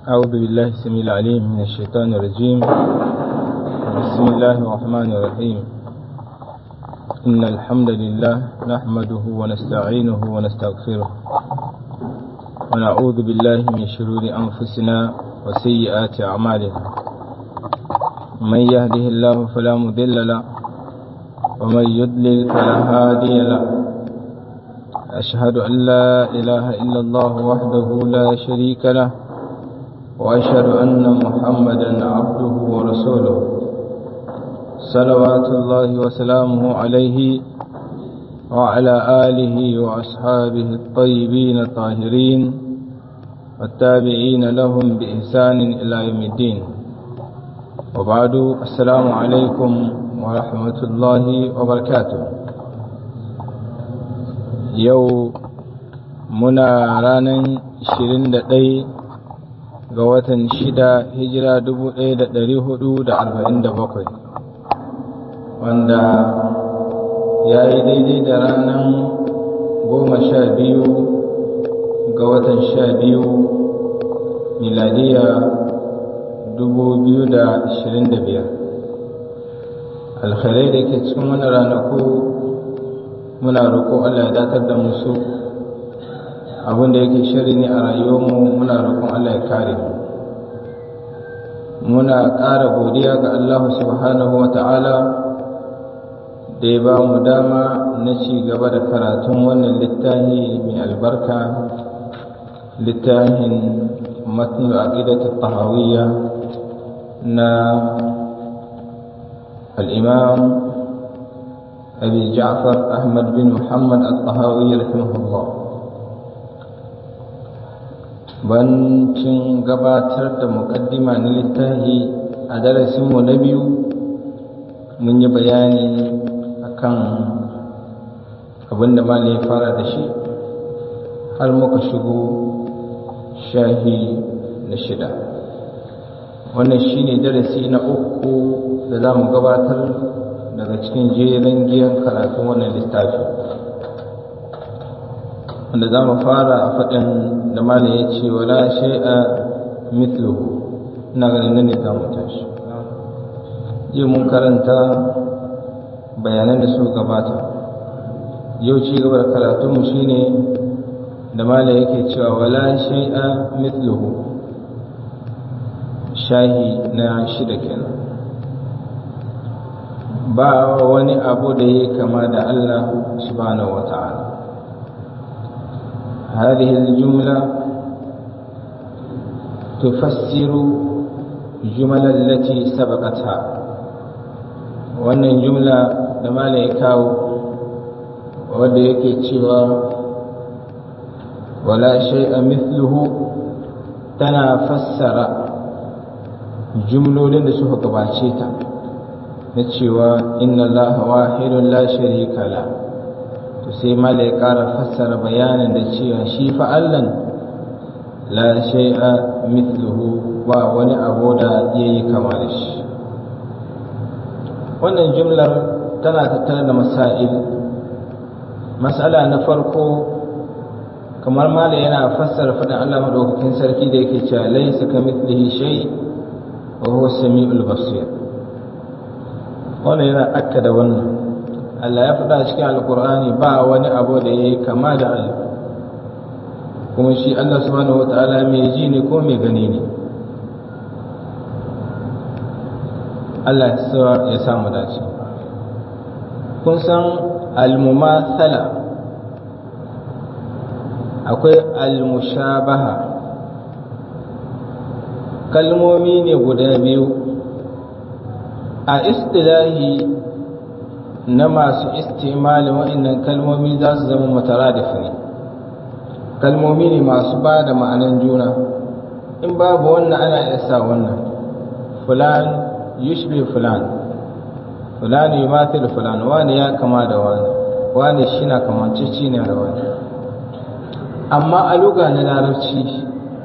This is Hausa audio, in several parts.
أعوذ بالله السميع العليم من الشيطان الرجيم بسم الله الرحمن الرحيم إن الحمد لله نحمده ونستعينه ونستغفره ونعوذ بالله من شرور أنفسنا وسيئات أعمالنا من يهده الله فلا مضل له ومن يضلل فلا هادي له أشهد أن لا إله إلا الله وحده لا شريك له وأشهد أن محمدا عبده ورسوله صلوات الله وسلامه عليه وعلى آله وأصحابه الطيبين الطاهرين والتابعين لهم بإحسان إلى يوم الدين وبعد السلام عليكم ورحمة الله وبركاته يو منا رانا 21 ga watan shida hijira dubu ɗaya da ɗari hudu da arba'in da bakwai wanda ya yi daidai da ranar goma sha biyu ga watan sha biyu miladiya dubu biyu da ashirin da biyar alkhairai da ke cikin wani ranaku muna roƙo allah ya datar da musu abin da yake shari ne a rayuwarmu muna roƙon Allah ya kare mu muna ƙara godiya ga Allah subhanahu wa ta'ala da ya ba mu dama na ci gaba da karatun wannan littafi mai albarka littafin matnu aqidatu tahawiyya na al-imam abi ja'far ahmad bin muhammad al-tahawi rahimahullah bancin gabatar da mukaddima na littafi a darasinmu na biyu mun yi bayani akan abin da ya fara da shi har muka shigo shahi na shida wannan shine darasi na uku da za mu gabatar daga cikin jerin giyan karatun wannan littafi wanda za mu fara a faɗin da mala ya ce wala shai'a mithluhu ina ganin nan ne za mu tashi yau mun karanta bayanan da su gabata yau ci gaba da karatunmu shine da mala yake cewa wala shai'a mithluhu shahi na shida kenan ba wani abu da ya kama da Allah subhanahu wa ta'ala هذه الجملة تفسر الجمل التي سبقتها wannan jumla da mala ya kawo wadda yake cewa wala shay'a mithluhu tana fassara jumlolin da suka gabace ta na cewa inna allaha wahidun la sharika la to sai mala ya ƙara fassara bayanin da cewa shi fa'allan la shay'a mithluhu ba wani abu da yayi kama da shi wannan jumlar tana tattare da masail mas'ala na farko kamar mala yana fassara faɗin Allah madaukakin sarki da yake cewa laysa kamithlihi shay wa huwa samiul basir wannan yana akkada wannan Allah ya faɗa cikin alkur'ani ba wani abu da ya yi kama da Allah kuma shi Allah subhanahu wa ta'ala mai ji ne ko mai gani ne Allah ya samu dace kun san almumathala akwai almushabaha kalmomi ne guda biyu a istilahi na masu istimalin waɗannan kalmomi za su zama mutaradif ne kalmomi ne masu ba da ma'anan juna in babu wannan ana iya sa wannan fulan yushbi fulan fulan yumathil fulan wani ya kama da wani wani shi na kamanceci ne da wani amma a luga na larabci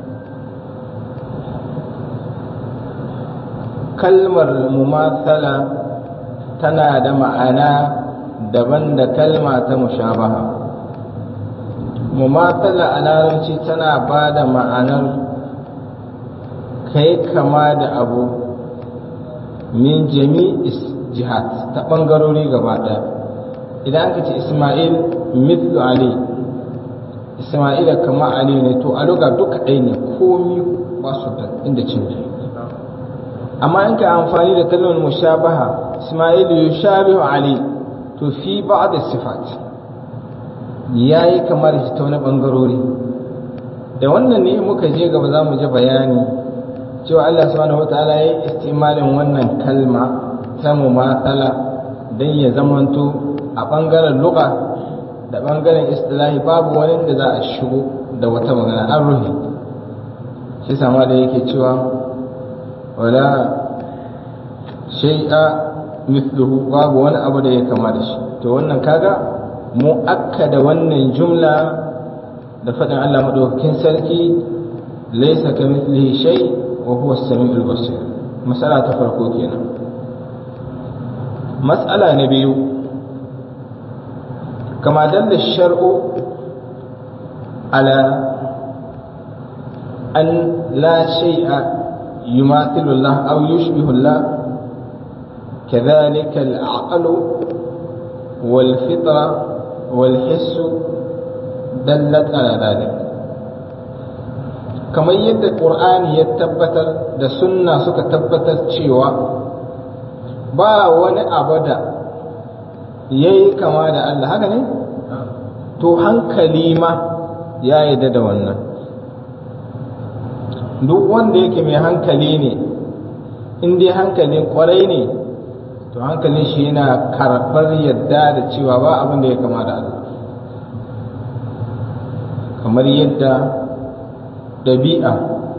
kalmar mumathala tana da ma'ana daban da kalma ta mushabaha mumathala a larabci tana ba da ma'anar kai kama da abu min jami'is jihad ta ɓangarori gaba ɗaya idan aka ce ismail mithlu ali ismaila kama ali ne to a luga duka ɗaya ne komi ba su da inda canji amma in ka amfani da kalmar mushabaha ismail yushabihu ali to fi ba'd sifat yayi kamar shi ta wani bangarori da wannan ne muka je gaba za mu ji bayani cewa Allah subhanahu wataala ya yi istimalin wannan kalma ta mumathala don ya zamanto a ɓangaren luka da ɓangaren istilahi babu wani da za a shigo da wata magana an ruhi shi sama da yake cewa wala shay'a mithluhu babu wani abu da ya kama da shi to wannan kaga mu da wannan jumla da faɗin Allah madaukakin sarki laysa kamithlihi shay wa huwa as-sami'ul basir masala ta farko kenan mas'ala na biyu كما دل الشرع على أن لا شيء يماثل الله أو يشبه الله كذلك العقل والفطرة والحس دلت على ذلك kamar yadda ƙur'ani ya tabbatar da sunna suka tabbatar cewa ba wani abu da ya yi kama da Allah haka ne? to hankali ma ya yarda da wannan duk wanda yake mai hankali ne in dai hankalin kwarai ne to hankalin shi yana karɓar yadda da cewa ba abin da ya kama da Allah kamar yadda ɗabi'a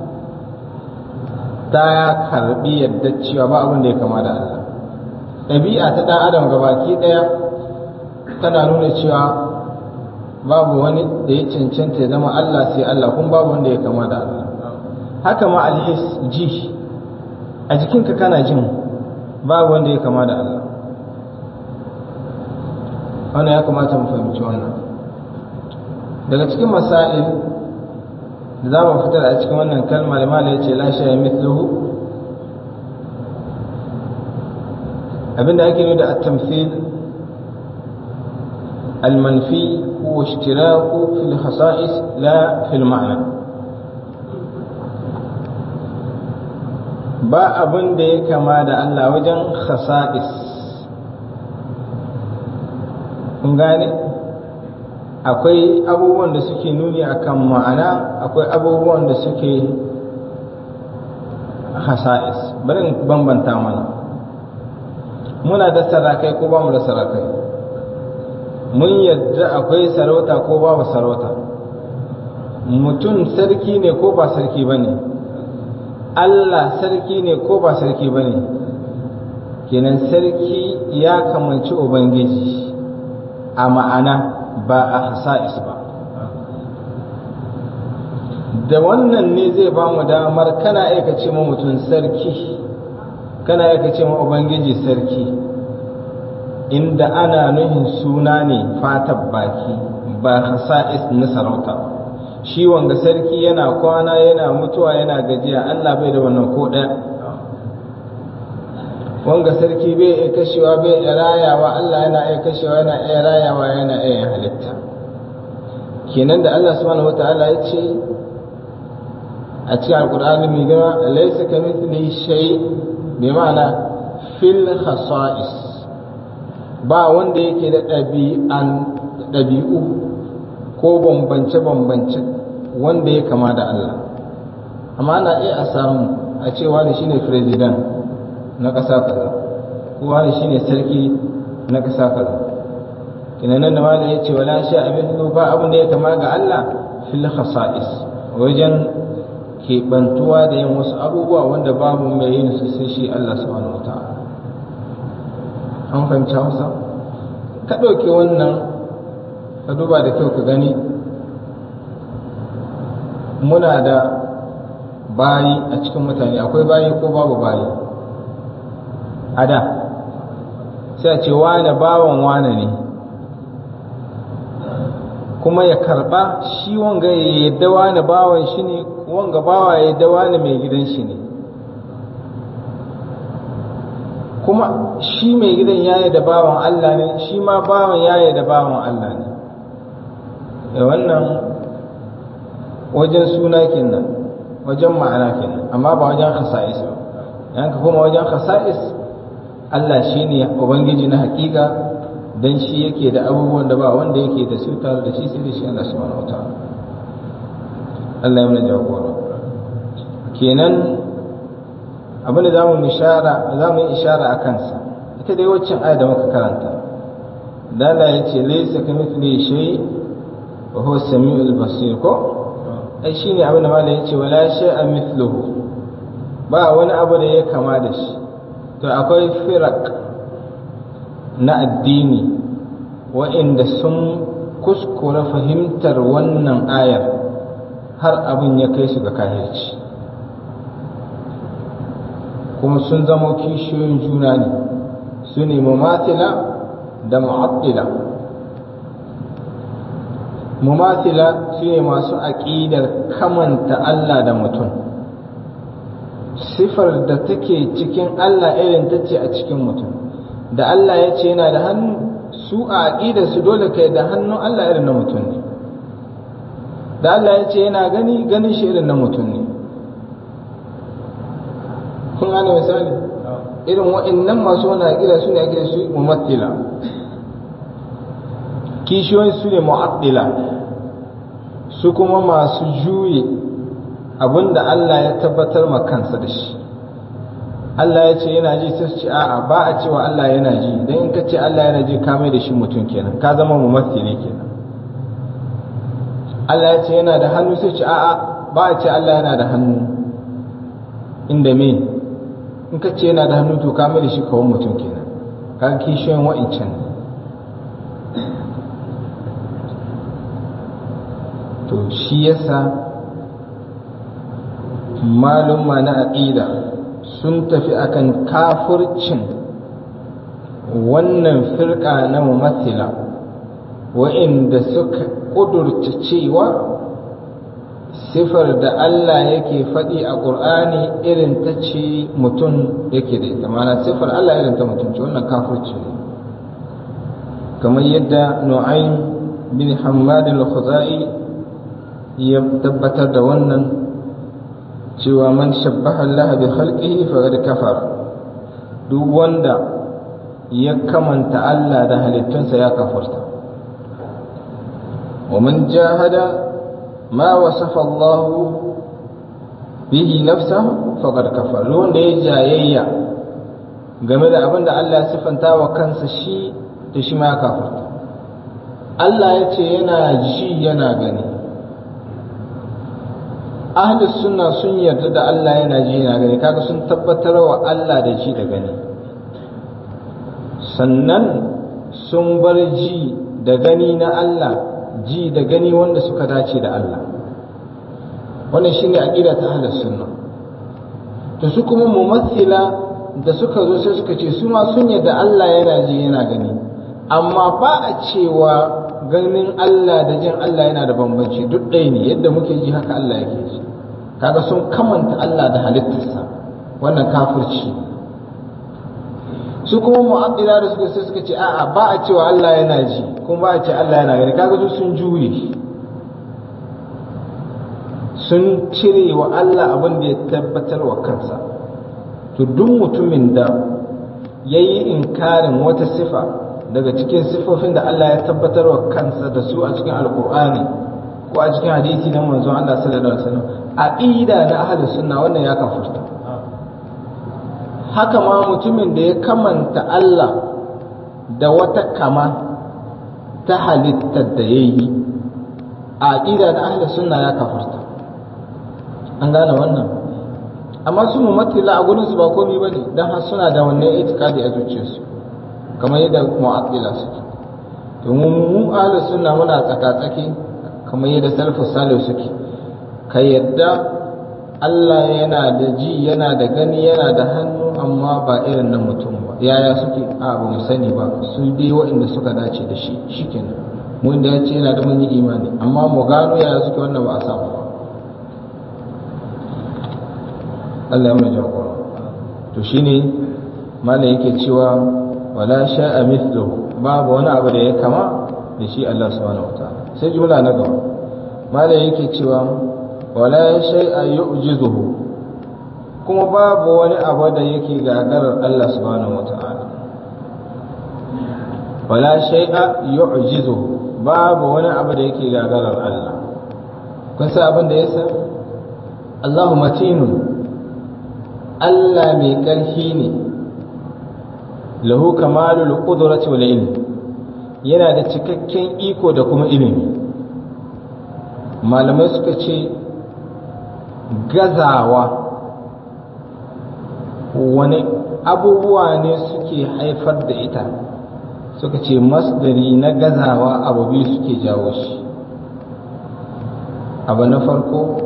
ta ya karɓi yadda cewa ba abin da ya kama da Allah ɗabi'a ta ɗan adam gabaki ɗaya tana nuna cewa babu wani da ya cancanta ya zama Allah sai Allah kun babu wanda ya kama da Allah haka ma alhis ji a jikinka kana jin babu wanda ya kama da Allah wannan ya kamata mu fahimci wannan daga cikin masail da za mu fitar a cikin wannan kalma da mala ya ce la shaya mithluhu abinda ake nuna da at-tamthil al-manfi huwa ishtiraku fil khasa'is la fil ma'na ba abin da ya kama da Allah wajen khasa'is kun gane akwai abubuwan da suke nuni akan ma'ana akwai abubuwan da suke khasa'is bari in bambanta mana muna da sarakai ko ba mu da sarakai mun yadda akwai sarauta ko babu sarauta mutum sarki ne ko ba sarki ba ne Allah sarki ne ko ba sarki ba ne kenan sarki ya kamanci ubangiji a ma'ana ba a hasa'is ba da wannan ne zai ba mu damar kana aikace ma mutum sarki kana aikace ma ubangiji sarki inda ana nuhin suna ne fatar baki ba hasa'is na sarauta ba shi wanga sarki yana kwana yana mutuwa yana gajiya Allah bai da wannan ko ɗaya wanga sarki bai iya kashewa bai iya rayawa Allah yana iya kashewa yana iya rayawa yana iya halitta kenan da Allah subhanahu wataala ya ce a cikin alkur'ani mai gama laysa kamithlihi shay bi ma'ana fil khasa'is ba wanda yake da ɗabi'an ɗabi'u ko bambance-bambance wanda ya kama da Allah amma ana iya a samu a ce wani shine president na ƙasa kaza ko wani shine sarki na ƙasa kaza kinanan da malai ya ce wala sha abin ba abin da ya kama ga Allah fil khasa'is wajen keɓantuwa da yin wasu abubuwa wanda babu mai yin su sai shi Allah subhanahu wata'ala an fahimci hausa ka ɗauki wannan ka duba da kyau ka gani muna da bayi a cikin mutane akwai bayi ko babu bayi a da sai a ce wane bawan wane ne kuma ya karba shi wanga ya yadda wani bawan shi ne wanga bawa ya yadda wani mai gidan shi ne kuma shi mai gidan ya yadda bawan Allah ne shi ma bawan ya yadda bawan Allah ne da wannan wajen suna kenan wajen ma'ana kenan amma ba wajen khasa'is ba yanka kuma wajen khasa'is Allah shi ne ubangiji na hakika dan shi yake da abubuwan da ba wanda yake da su tare da shi sai da shi Allah subhanahu wataala Allah ya mana jagora kenan abin da zamu ishara zamu yi ishara a kansa ita dai waccan aya da muka karanta dala yace laysa kamithlihi shay wa huwa as-sami'ul basir ko ai shine abin da malai yace wala shay'a mithluhu ba wani abu da ya kama da shi to akwai firak na addini wa'inda sun kuskura fahimtar wannan ayar har abin ya kai su ga kahirci kuma sun zama kishiyoyin juna ne su ne mumatila da mu'attila mumatila su ne masu aƙidar kamanta Allah da mutum sifar da take cikin Allah irin ta ce a cikin mutum da Allah ya ce yana da hannu su a aƙidar su dole kai da hannun Allah irin na mutum ne da Allah ya ce yana gani ganin shi irin na mutum ne kun gane misali irin wa'annan masu wani aƙida su ne aƙida su mumattila kishiyoyin su ne mu'addila su kuma masu juye abinda Allah ya tabbatar ma kansa da shi Allah ya ce yana ji sai su ce a'a ba a cewa Allah yana ji dan in ka ce Allah yana ji ka mai da shi mutum kenan ka zama mumathili kenan Allah ya ce yana da hannu sai ce a'a ba a ce Allah yana da hannu inda me in ka ce yana da hannu to ka mai da shi kawai mutum kenan ka kishiyoyin wa'incan to shi yasa malumma na aqida sun tafi akan kafircin wannan firka na mumathila wa'inda suka ƙudurta cewa sifar da Allah yake faɗi a ƙur'ani irin ta ce mutum yake da ita mana sifar Allah irin ta mutum ce wannan kafirci ne kamar yadda nu'aym bin hammad al-khuzai ya tabbatar da wannan cewa man shabbaha Allah bi khalqihi faqad kafar duk wanda ya kamanta Allah da halittunsa ya kafarta wa man jahada ma wasafa Allah bihi nafsahu faqad kafar wanda ya jayayya game da abin da Allah ya sifanta wa kansa shi da shi ma ya kafarta Allah ya ce yana ji yana gani ahlus sunna sun yarda da Allah yana ji yana gani kaga sun tabbatar wa Allah da ji da gani sannan sun bar ji da gani na Allah ji da gani wanda suka dace da Allah wannan shine aqida ta ahlus sunna to su kuma mumathila da suka zo sai suka ce su ma sun yarda Allah yana ji yana gani amma ba a cewa ganin Allah da jin Allah yana da bambanci duk ɗaya ne yadda muke ji haka Allah yake ji kaga sun kamanta Allah da halittarsa wannan kafirci su kuma mu'addila da suka sai suka ce a'a ba a cewa Allah yana ji kuma ba a ce Allah yana gani kaga su sun juye sun cire wa Allah abin da ya tabbatar wa kansa to duk mutumin da ya yi inkarin wata sifa daga cikin sifofin da Allah ya tabbatar wa kansa da su a cikin alkur'ani ko a cikin hadisi na manzon Allah sallallahu alaihi wasallam aqida na ahli sunna wannan ya kafurta haka ma mutumin da ya kamanta Allah da wata kama ta halittar da yayi aqida na ahli sunna ya kafurta an gane wannan amma su mu matila a gurin su ba komai bane dan har suna da wannan itikadi a zuciyarsu kamar yadda mu'attila suke to mu mu ahlus sunna muna tsaka-tsaki kamar yadda salafus salih suke ka yadda Allah yana da ji yana da gani yana da hannu amma ba irin na mutum ba yaya suke a ba mu sani ba su dai waɗanda suka dace da shi shikenan mun da ya ce yana da mun yi imani amma mu gano yaya suke wannan ba a samu ba Allah ya mai jagora to shine malam yake cewa wala sha'a mithluhu babu wani abu da ya kama da shi Allah subhanahu wataala sai jumla na gaba malam yake cewa wala shay'a yu'jizuhu kuma babu wani abu da yake gagarar Allah subhanahu wataala wala shay'a yu'jizuhu babu wani abu da yake gagarar Allah kun san abin da yasa Allahu matinun Allah mai ƙarfi ne lahu kamalul qudrati wal ilm yana da cikakken iko da kuma ilimi malamai suka ce gazawa wani abubuwa ne suke haifar da ita suka ce masdari na gazawa abu biyu suke jawo shi abu na farko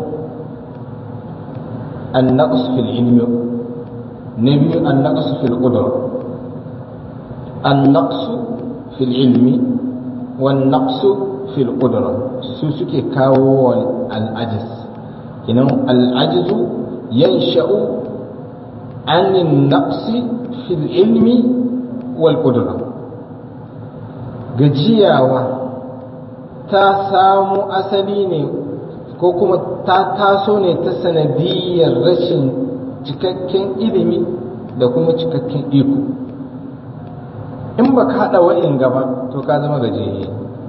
النقص في العلم نبي النقص في القدرة النقص في العلم والنقص في القدرة سوسك كاو العجز إنه العجز ينشأ عن النقص في العلم والقدرة gajiyawa ta samu asali ne ko kuma ta taso ne ta sanadiyar rashin cikakken ilimi da kuma cikakken iko in ba ka haɗa wa'in gaba to ka zama gajiyayye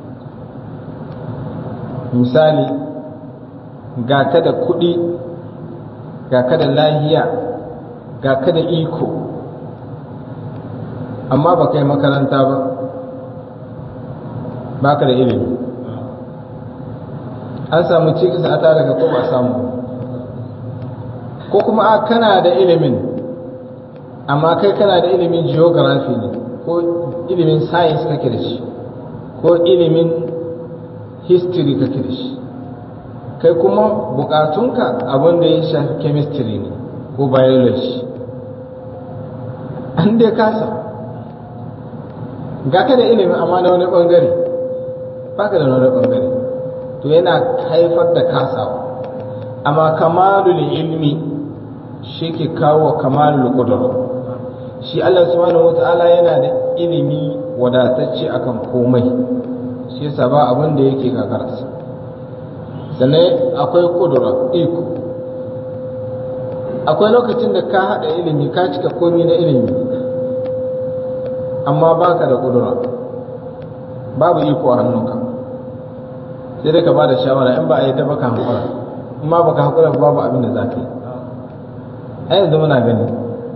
misali ga ka da kuɗi ga ka da lahiya ga ka da iko amma ba ka yi makaranta ba ba ka da ilimi an samu cikin a tare ka ko ba samu ko kuma a kana da ilimin amma kai kana da ilimin geography ne ko ilimin science kake da shi ko ilimin history kake da shi kai kuma bukatunka abin da ya shafi chemistry ne ko biology an dai kasa ga ka da ilimin amma na wani bangare ba ka da wani bangare to yana haifar da kasawa amma kamalul ilmi shi ke kawo kamalul qudra shi Allah subhanahu wata'ala yana da ilimi wadatacce akan komai shi yasa ba abin da yake gagararsa sannan akwai kudura iko akwai lokacin da ka haɗa ilimi ka cika komi na ilimi amma baka da kudura babu iko a hannunka sai dai ka ba da shawara in ba a yi ta baka hankula in ma baka hankula babu abin da za ka yi a yanzu muna gani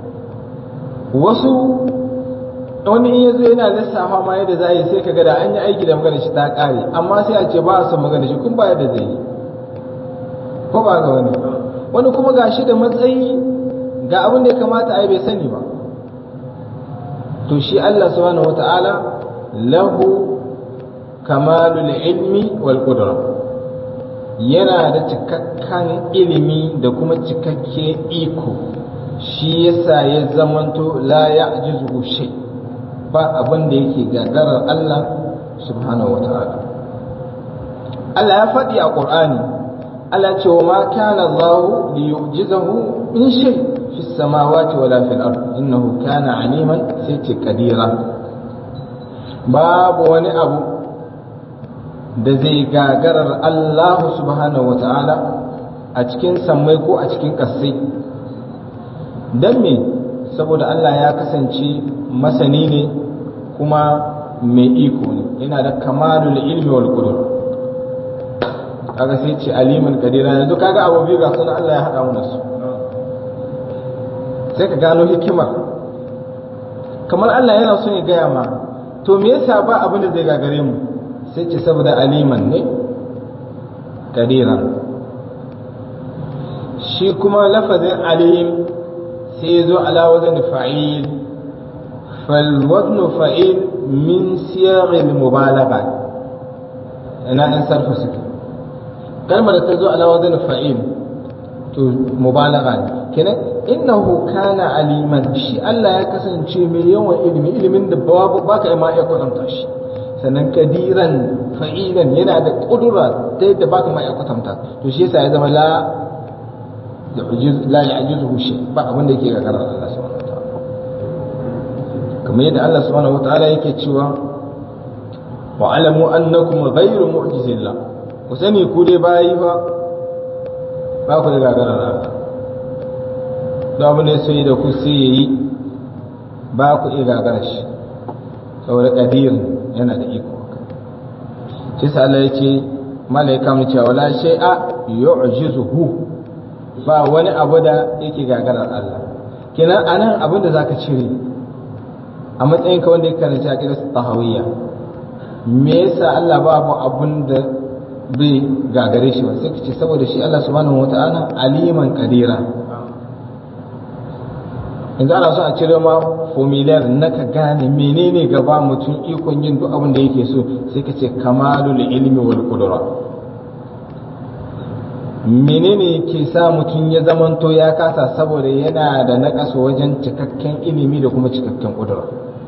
wasu wani in yazo yana lissafa ma yadda za a yi sai ka da an yi aiki da magana shi ta kare amma sai a ce ba a son magana shi kun ba yadda zai yi ko ba ga wani wani kuma ga shi da matsayi ga abin da ya kamata a yi bai sani ba to shi Allah subhanahu wata'ala lahu kamalul ilmi wal qudra yana da cikakken ilimi da kuma cikakke iko shi yasa ya zamanto la ya'jizu shay ba abin da yake gagarar Allah subhanahu wata'ala Allah ya faɗi a Qur'ani Allah ce wa ma kana Allah li yu'jizahu min shay fi samawati wala fil ard innahu kana aliman sai ce kadira babu wani abu da zai gagarar Allah subhanahu wata'ala a cikin sammai ko a cikin ƙasai don me saboda Allah ya kasance masani ne kuma mai iko ne yana da kamalul ilmi wal qudur kaga sai ce aliman kadira yanzu kaga abu biyu ga sunan Allah ya hada mu da su sai ka gano hikimar kamar Allah yana son ya gaya ma to me yasa ba abin da zai gagare mu sai ce saboda aliman ne kadiran shi kuma lafazin alim sai ya zo ala wazan fa'il fal waznu fa'il min siyaghil mubalagha ina an sarfa suke kalmar da ta zo ala wazan fa'il to mubalagha ne kenan innahu kana aliman shi Allah ya kasance mai yawan ilimi ilimin da babu baka ma iya kwatanta shi sannan kadiran fa'ilan yana da kudura ta yadda ba ka mai kwatanta to shi yasa ya zama la la ya'jizuhu shay ba abin da yake gagarar Allah subhanahu wataala kamar yadda Allah subhanahu wataala yake cewa wa alamu annakum ghayru mu'jizillah ku sani ku dai bayi ba ba ku da gagarar Allah da abin da ya so da ku sai yayi ba ku iya gagarar shi saboda kadir yana da iko shi sa Allah ya ce malaika mu cewa la shay'a yu'jizuhu ba wani abu da yake gagarar Allah kenan anan abin da zaka cire a matsayin ka wanda ya karanci aqidar tahawiyya me yasa Allah babu abun da bai gagare shi ba sai kace saboda shi Allah subhanahu wataala aliman qadira yanzu ana so a cire ma formulaire na ka gane menene gaba mutum ikon yin duk abin da yake so sai ka ce kamalul ilmi wal qudra menene ke sa mutum ya zamanto ya kasa saboda yana da naƙasu wajen cikakken ilimi da kuma cikakken ƙudura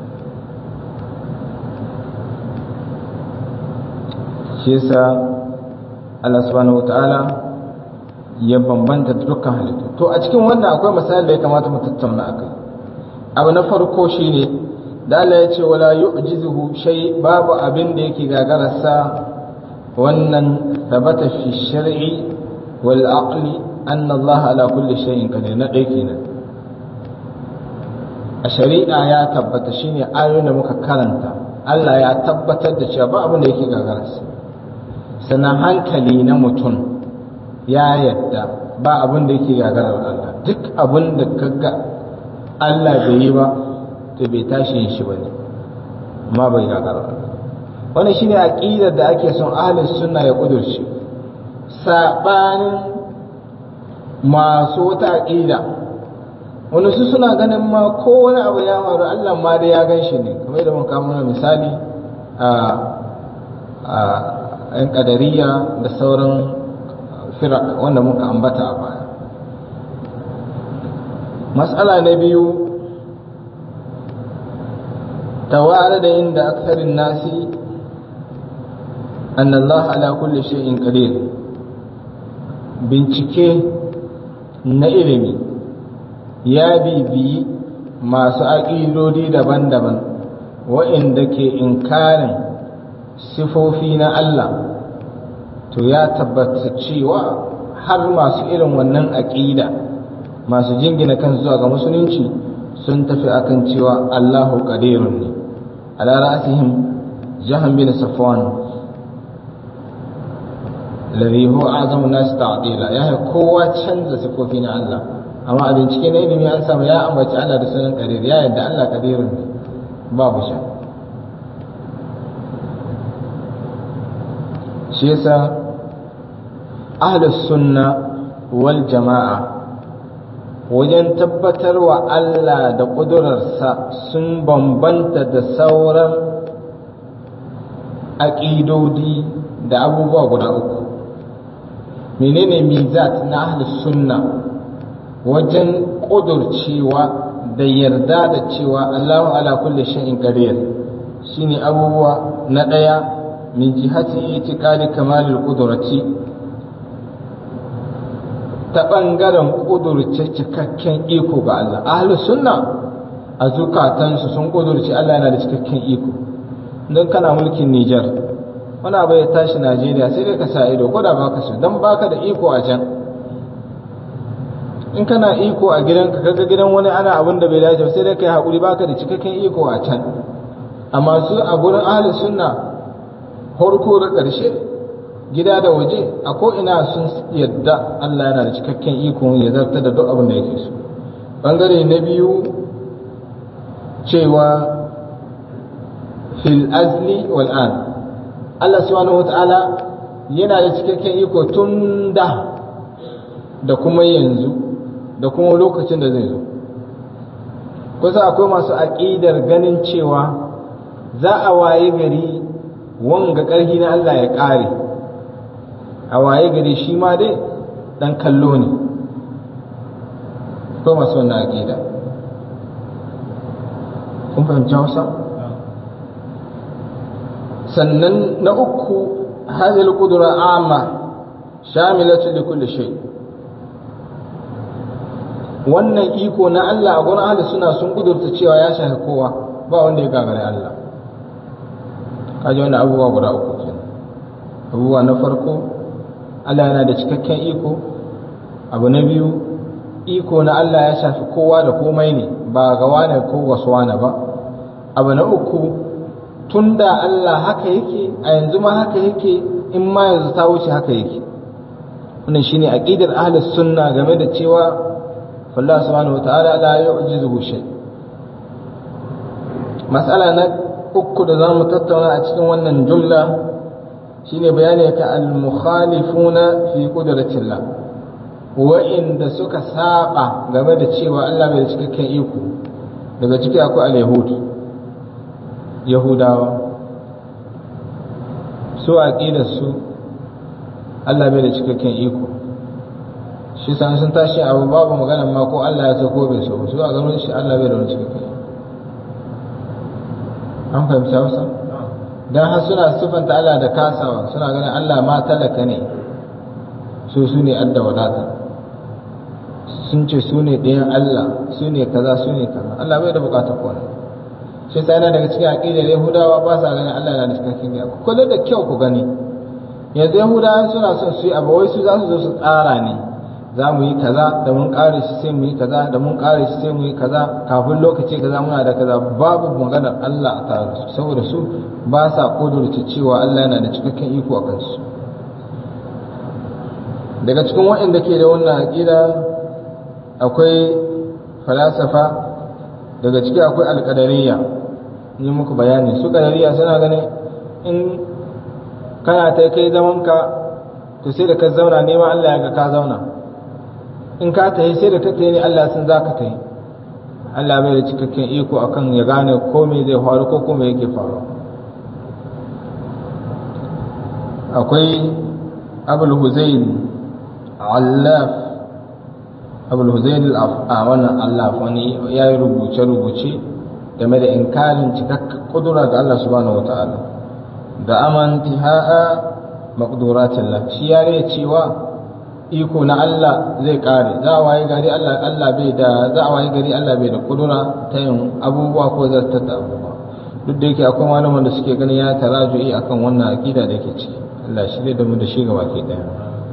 shi yasa Allah subhanahu wata'ala ya bambanta dukkan halittu to a cikin wannan akwai misali da ya kamata mu tattauna akai abu na farko shine da Allah ya ce wala yu'jizuhu shay babu abin da yake gagararsa wannan tabata fi shar'i wal aqli anna Allah ala kulli shay'in qadir na dai kenan a shari'a ya tabbata shine ayoyin da muka karanta Allah ya tabbatar da cewa ba abin da yake gagararsa sannan hankali na mutum ya yadda ba abin da yake gagarar Allah duk abin da kaga Allah bai yi ba to bai tashi yin shi bane amma bai gagarar Allah wannan shine aqidar da ake son ahlus sunna ya kudurce sabanin masu wata aqida wani su suna ganin ma ko wani abu ya faru Allah ma da ya gan shi ne kamar yadda mun kawo mana misali a a ‘yan ƙadariya da sauran firak wanda muka ambata a baya matsala na biyu tawara da inda aksarin nasi an Allah ala kulli shay'in qadir bincike na ilimi ya bibiyi masu aƙidodi daban-daban wa'inda ke inkarin sifofi na Allah to ya tabbata cewa har masu irin wannan aƙida masu jingina kan zuwa ga musulunci sun tafi akan cewa Allahu qadirun ne ala ra'sihim jahan bin safwan alladhi huwa a'zamu nas ta'dila ya kowa canza sifofi na Allah amma a bincike na ilimi an samu ya ambaci Allah da sunan qadir ya yadda Allah qadirun ne babu shakka shi yasa ahlus sunna wal jama'a wajen tabbatar wa Allah da ƙudurarsa sun bambanta da sauran aƙidodi da abubuwa guda uku menene mizat na ahlus sunna wajen ƙudurcewa da yarda da cewa Allahu ala kulli shay'in qadir shine abubuwa na ɗaya min jihati itiqadi kamalul qudrati ta bangaren kudurce cikakken iko ga Allah ahlus sunna a zukatansu sun kudurce Allah yana da cikakken iko don kana mulkin Niger wani abu ya tashi Najeriya sai dai ka sa ido ko da baka so dan baka da iko a can in kana iko a gidanka kaga gidan wani ana abin da bai dace sai dai kai hakuri baka da cikakken iko a can amma su a gurin ahlus sunna farko da ƙarshe gida da waje a ko'ina sun yadda Allah yana da cikakken iko ya zarta da duk abin da yake so ɓangare na biyu cewa fil azli wal an Allah subhanahu wa ta'ala yana da cikakken iko tun da da kuma yanzu da kuma lokacin da zai zo kusa akwai masu aƙidar ganin cewa za a waye gari wanga ƙarfi na Allah ya ƙare a waye gari shi ma dai ɗan kallo ne ko masu wannan aƙida kun fahimci hausa sannan na uku hadhihi al-qudra amma shamilatu li kulli shay wannan iko na Allah a gurin ahli suna sun kudurta cewa ya shafi kowa ba wanda ya gagare Allah kaji wannan abubuwa guda uku kenan abubuwa na farko Allah yana da cikakken iko abu na biyu iko na Allah ya shafi kowa da komai ne ba ga wane ko wasu wane ba abu na uku tun da Allah haka yake a yanzu ma haka yake in ma yanzu ta wuce haka yake wannan shine aqidar ahlus sunna game da cewa Allah subhanahu wataala la yu'jizuhu shay mas'ala na uku da zamu tattauna a cikin wannan jumla shine bayani ka al-mukhalifuna fi qudratillah wa'inda suka saba game da cewa Allah bai da cikakken iko daga ciki akwai al-yahud yahudawa su aqidar su Allah bai da cikakken iko shi san sun tashi abu babu magana ma ko Allah ya so ko bai so su a ganin shi Allah bai da wani cikakken iko an fahimta wasa dan har suna sifanta Allah da kasawa suna ganin Allah ma talaka ne su su ne adda wadata sun ce su ne ɗayan Allah su ne kaza su ne kaza Allah bai da bukatar kone shi sai yana daga cikin aqidar Yahudawa ba sa ganin Allah yana da cikakken iko kullu da kyau ku gani yanzu Yahudawa suna son su yi abu wai su za su zo su tsara ne za mu yi kaza da mun kare shi sai mu yi kaza da mun kare shi sai mu yi kaza kafin lokaci kaza muna da kaza babu maganar Allah a tare su saboda su ba sa kudurta cewa Allah yana da cikakken iko a kansu daga cikin waɗanda ke da wannan aƙida akwai falasafa daga ciki akwai alƙadariya yi muku bayani su ƙadariya suna ganin in kana ta kai zamanka to sai da ka zauna neman Allah ya ga ka zauna in ka tahi sai da ka tahi ne Allah sun za ka tahi Allah bai da cikakken iko akan ya gane ko me zai faru ko kuma yake faru akwai abul huzain allaf abul huzain a wannan allaf wani ya yi rubuce-rubuce game da inkarin cikakken kudura ga Allah subhanahu wa ta'ala da amanti ha'a maƙuduratillah shi ya cewa iko na Allah zai kare za a waye gari Allah Allah bai da za a waye gari Allah bai da kudura ta yin abubuwa ko zartar da abubuwa duk da yake akwai malaman da suke ganin ya taraju'i akan wannan aqida da yake ciki Allah shi da mu da shi gaba ke daya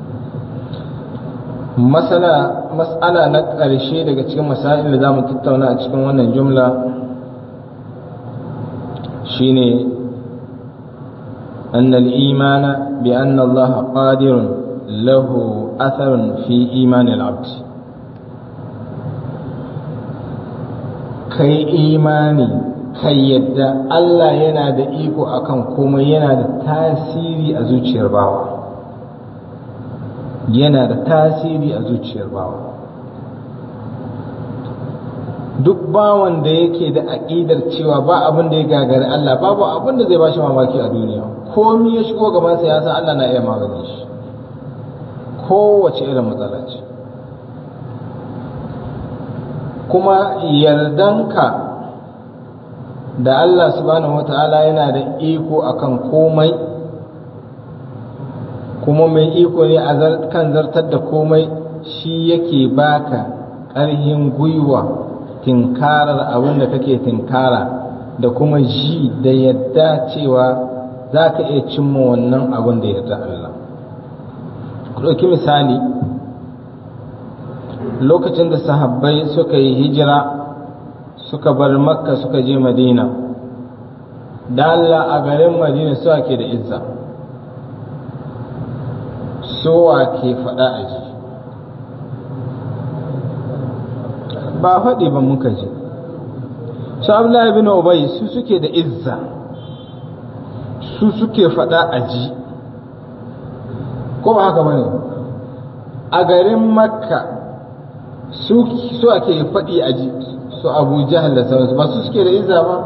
masala mas'ala na ƙarshe daga cikin masail da zamu tattauna a cikin wannan jumla shine أن الإيمان بأن الله قادر له أثر في إيمان العبد kai imani kai yadda Allah yana da iko akan komai yana da tasiri a zuciyar bawa yana da tasiri a zuciyar bawa duk bawan da yake da aƙidar cewa ba abin da ya gagari Allah babu abin da zai bashi mamaki a duniya komi ya shigo gaban sa ya san Allah na iya magani shi kowace irin matsala ce kuma yardanka da Allah subhanahu wata'ala yana da iko akan komai kuma mai iko ne a kan zartar da komai shi yake baka ƙarhin gwiwa tinkarar abin da kake tinkara da kuma ji da yadda cewa za ka iya cimma wannan abin da yarda Allah ku ɗauki misali lokacin da sahabbai suka yi hijira suka bar makka suka je madina da Allah a garin madina su ke da izza sowa ke faɗa a ji ba faɗi ba muka ji su abdullahi bin ubay su suke da izza su suke faɗa a ji ko ba haka bane a garin makka su su ake faɗi a ji su abu jahal da sauransu ba su suke da izza ba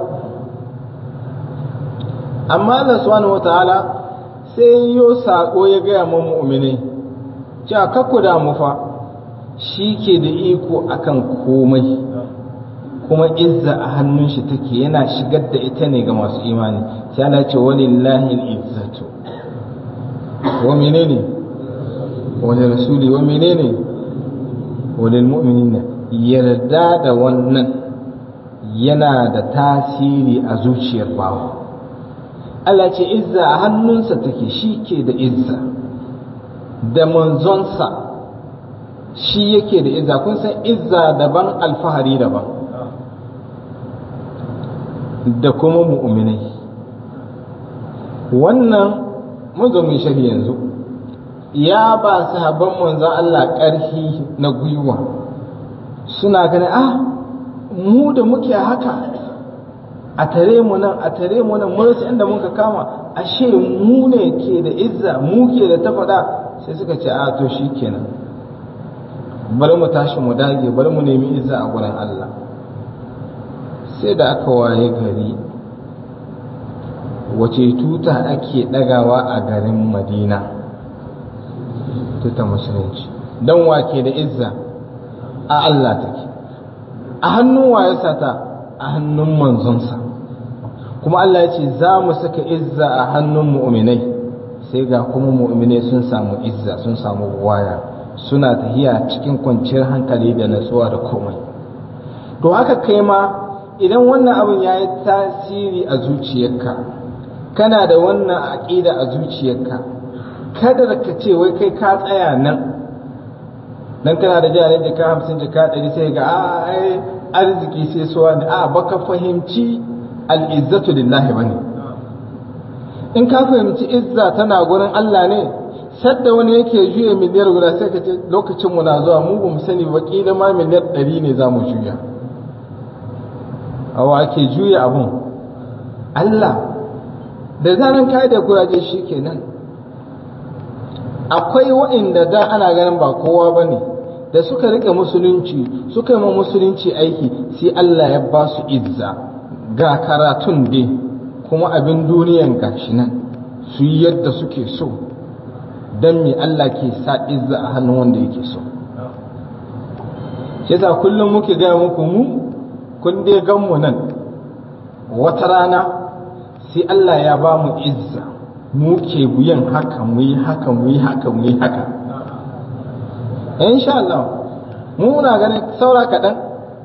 amma Allah subhanahu wataala sai yo sako ya gaya mu mu'mini cewa kakku da mu fa shi ke da iko akan komai kuma izza a hannun shi take yana shigar da ita ne ga masu imani sai Allah ce walillahi al-izzatu wa menene wa rasuli wa menene wa lil mu'minina yarda da wannan yana da tasiri a zuciyar bawa Allah ce izza a hannunsa take shi ke da izza da manzonsa shi yake da izza kun san izza daban alfahari daban da kuma mu'minai wannan mun zo mun shari yanzu ya ba sahabban manzon Allah ƙarfi na gwiwa suna ganin ah mu da muke haka a tare mu nan a tare mu nan mun rasa inda muka kama ashe mu ne ke da izza mu ke da tafada sai suka ce a to shikenan bari mu tashi mu dage bari mu nemi izza a gurin Allah sai da aka waye gari wace tuta ake dagawa a garin Madina tuta musulunci dan wake da izza a Allah take a hannun waye sata a hannun manzonsa kuma Allah ya ce za mu saka izza a hannun mu'minai sai ga kuma mu'minai sun samu izza sun samu waya suna tahiya cikin kwanciyar hankali da natsuwa da komai to haka kai ma idan wannan abin ya yi tasiri a zuciyarka kana da wannan aƙida a zuciyarka kada ka ce wai kai ka tsaya nan dan kana da jari jika hamsin jika ɗari sai ga a arziki sai suwa ne a baka fahimci al'izzatu lillahi bane in ka fahimci izza tana gurin Allah ne sadda wani yake juya miliyar guda sai ka ce lokacin mu na zuwa mu bamu sani ba kila ma miliyar ɗari ne za mu juya awa ake juya abun Allah da zaran ka da kuraje shi kenan akwai wa'inda da ana ganin ba kowa ba ne da suka rike musulunci suka yi ma musulunci aiki sai Allah ya ba su izza ga karatun dai kuma abin duniyan gashi nan su yi yadda suke so don me Allah ke sa izza a hannun wanda yake so shi yasa kullum muke gaya muku mu kun dai gan mu nan wata rana sai Allah ya ba mu izza mu ke yin haka mu yi haka mu yi haka mu yi haka insha Allah mu muna ganin saura kaɗan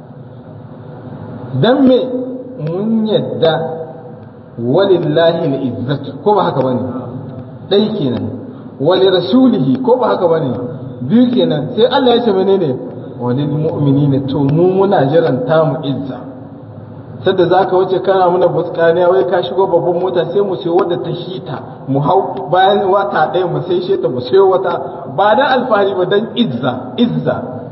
don me mun yadda walillahi al'izzatu ko ba haka bane ɗai kenan wali rasulihi ko ba haka bane biyu kenan sai Allah ya ce menene walil mu'minina to mu muna jiran tamu izza sadda za ka wuce kana muna buskaniya wai ka shigo babban mota sai mu sayo wadda ta shita mu hau bayan wata ɗaya mu sai sheta mu sayo wata ba dan alfahari ba dan izza izza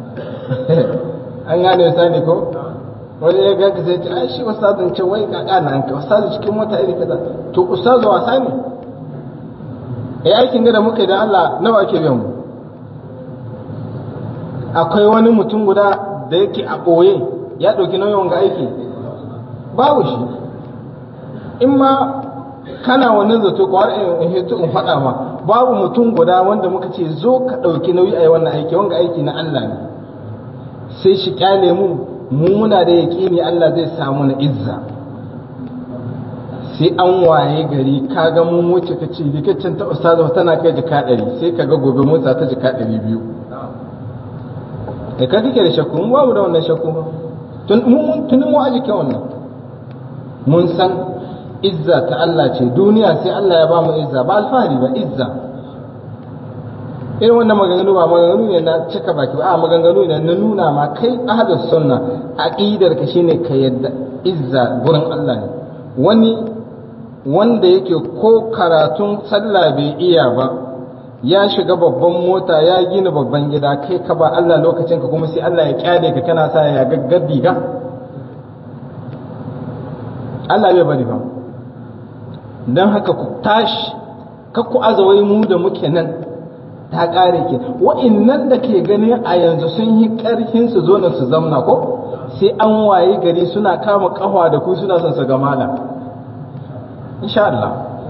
an gane sani ko wani ya ga sai ce ai shi ustazin ce wai ka kana an ka ustazin cikin mota iri kaza to ustazu wasa ne eh aikin da muka yi da Allah nawa ake biyan mu akwai wani mutum guda da yake a ɓoye ya ɗauki nauyin wanga aiki babu shi in ma kana wannan zato ko har in hito in faɗa ma babu mutum guda wanda muka ce zo ka ɗauki nauyi a yi wannan aiki wanga aiki na Allah ne sai shi kyale mu mu muna da yaƙini Allah zai samu na izza sai an waye gari ka ga mun wuce ka ce rikicin ta ustaza tana kai jika ɗari sai ka ga gobe mun ta jika ɗari biyu da ka kike da shakku mun babu da wannan shakku ba tunin mu aji wannan mun san izza ta Allah ce duniya sai Allah ya ba mu izza ba alfahari ba izza irin wannan maganganu ba maganganu ne na cika baki ba a maganganu ne na nuna ma kai ahlus sunna aqidar ka shine ka yadda izza gurin Allah ne wani wanda yake ko karatun sallah bai iya ba ya shiga babban mota ya gina babban gida kai ka ba Allah lokacin ka kuma sai Allah ya kyale ka kana sa ya gaggar diga Allah bai bari ba don haka ku tashi kakku azawai mu da muke nan ta ƙare ke wa'innan da ke gani a yanzu sun yi ƙarfin su zo su zamna ko sai an waye gari suna kama ƙafa da ku suna son su ga mala insha Allah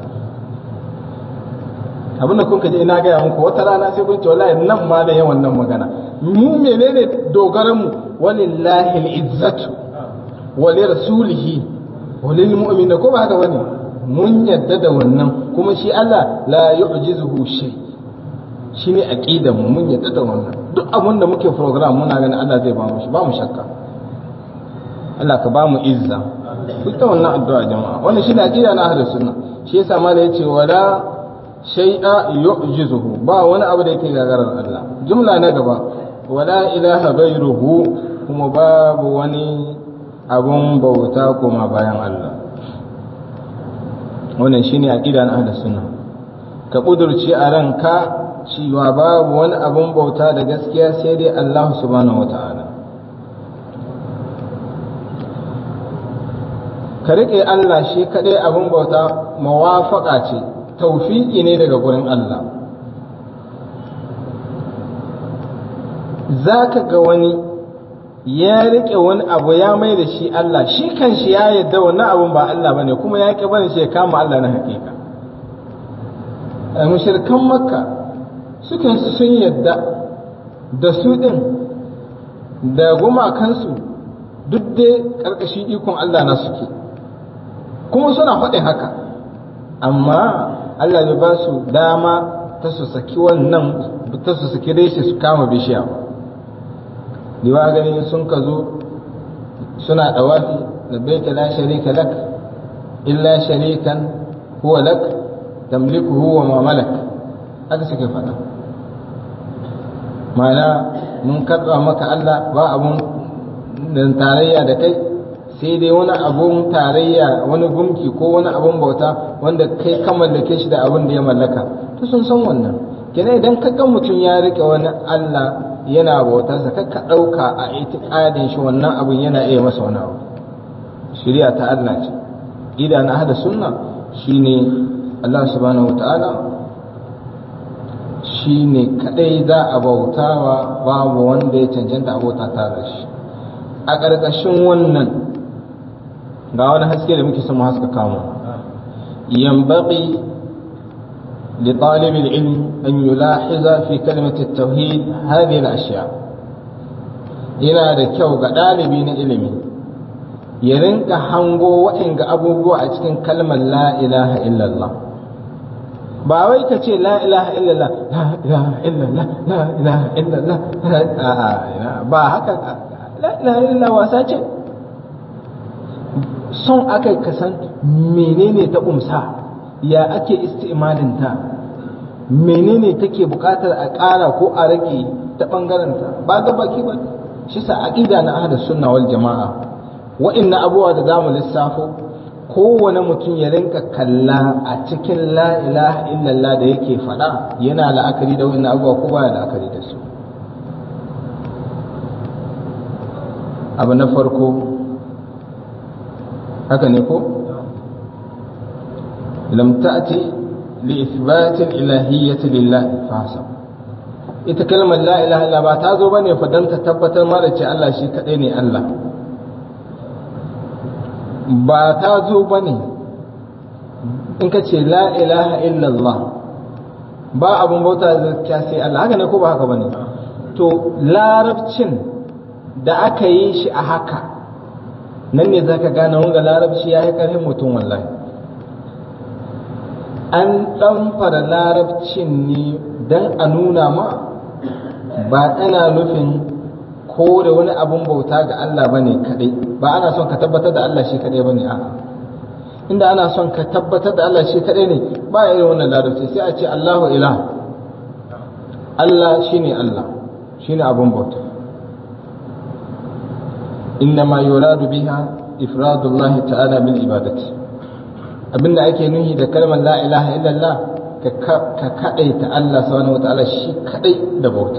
abinda kun ji ina gaya muku wata rana sai kun ce wallahi nan ma da yawan nan magana mu menene dogaran mu walillahi al-izzatu wa li rasulihi wa lil mu'minin ko ba haka bane mun yadda da wannan kuma shi Allah la yu'jizuhu shay shine aqidar mu mun yadda da wannan duk abin da muke program muna ganin Allah zai ba mu shi ba mu shakka Allah ka ba mu izza duk da wannan addu'a jama'a wannan shine aqida na ahlus sunna shi yasa mala yace wala shay'a yu'jizuhu ba wani abu da yake gagarar Allah jumla na gaba wala ilaha ghayruhu kuma babu wani abun bauta kuma bayan Allah wannan shine aqida na ahlus sunna ka kudurci a ranka cewa babu wani abun bauta da gaskiya sai dai Allah subhanahu wata'ala ka riƙe Allah shi kaɗai abun bauta mawafaƙa ce taufiƙi ne daga gurin Allah za ka ga wani ya riƙe wani abu ya mai da shi Allah shi kan shi ya yadda wannan abun ba Allah ba ne kuma ya ƙi bane shi ya kama Allah na haƙiƙa mushirkan makka sukan sun yadda da su ɗin da gumakansu duk dai ƙarƙashin ikon Allah na suke kuma suna faɗin haka amma Allah bai ba su dama ta su saki wannan ta su saki reshe su kama bishiya ba liwa gani sun ka zo suna ɗawafi da baita la sharika lak illa sharikan huwa lak tamlikuhu wa ma malak haka suke faɗa ma'ana mun karɓa maka Allah ba abun tarayya da kai sai dai wani abun tarayya wani gumki ko wani abun bauta wanda kai ka mallake shi da abun da ya mallaka to sun san wannan kenan idan ka ga mutum ya rike wani Allah yana bautarsa ka ka ɗauka a itiƙadin shi wannan abun yana iya masa wani abu shari'a ta Allah ce gida na hada sunna shine Allah subhanahu wataala shine kadai za a bautawa babu wanda ya cancanta a bauta tare shi a ƙarƙashin wannan ga wani haske da muke son mu haska kamo yanbaghi li talib al-ilm an yulahiza fi kalimat at-tauhid hadhihi al-ashya yana da kyau ga ɗalibi na ilimi ya rinka hango waɗanga abubuwa a cikin kalmar la ilaha illallah ba wai ka ce la ilaha illallah la ilaha illallah la ilaha illallah ba haka la ilaha illallah wasa ce son aka kasan menene ta umsa ya ake istimalin ta menene take bukatar a ƙara ko a rage ta ɓangaren ta ba ga baki ba shi sa aqida na ahlus sunna wal jama'a wa'annan abubuwa da zamu lissafo kowane mutum ya rinka kalla a cikin la ilaha illallah da yake faɗa yana la'akari da wa'annan abubuwa ko baya la'akari da su abu na farko haka ne ko lam ta'ti li ithbat al-ilahiyyah lillah fasab ita kalmar la ilaha illa ba ta zo bane fa dan ta tabbatar ma da ce Allah shi kadai ne Allah ba ta zo bane in ka ce la ilaha illallah ba abun bauta da sai Allah haka ne ko ba haka bane to larabcin da aka yi shi a haka nan ne zaka gane wanga larabci ya yi ƙarfin mutum wallahi an ɗan fara larabcin ne don a nuna ma ba ana nufin kore wani abun bauta ga Allah bane kadai ba ana son ka tabbatar da Allah shi kadai bane a'a inda ana son ka tabbatar da Allah shi kadai ne ba irin wannan larabci sai a ce Allahu ilah Allah shine Allah shine abun bauta إنما يراد بها إفراد الله تعالى بالعبادة abinda ake nuhi da kalmar la ilaha illallah ka kadai ta Allah subhanahu wataala shi kadai da bauta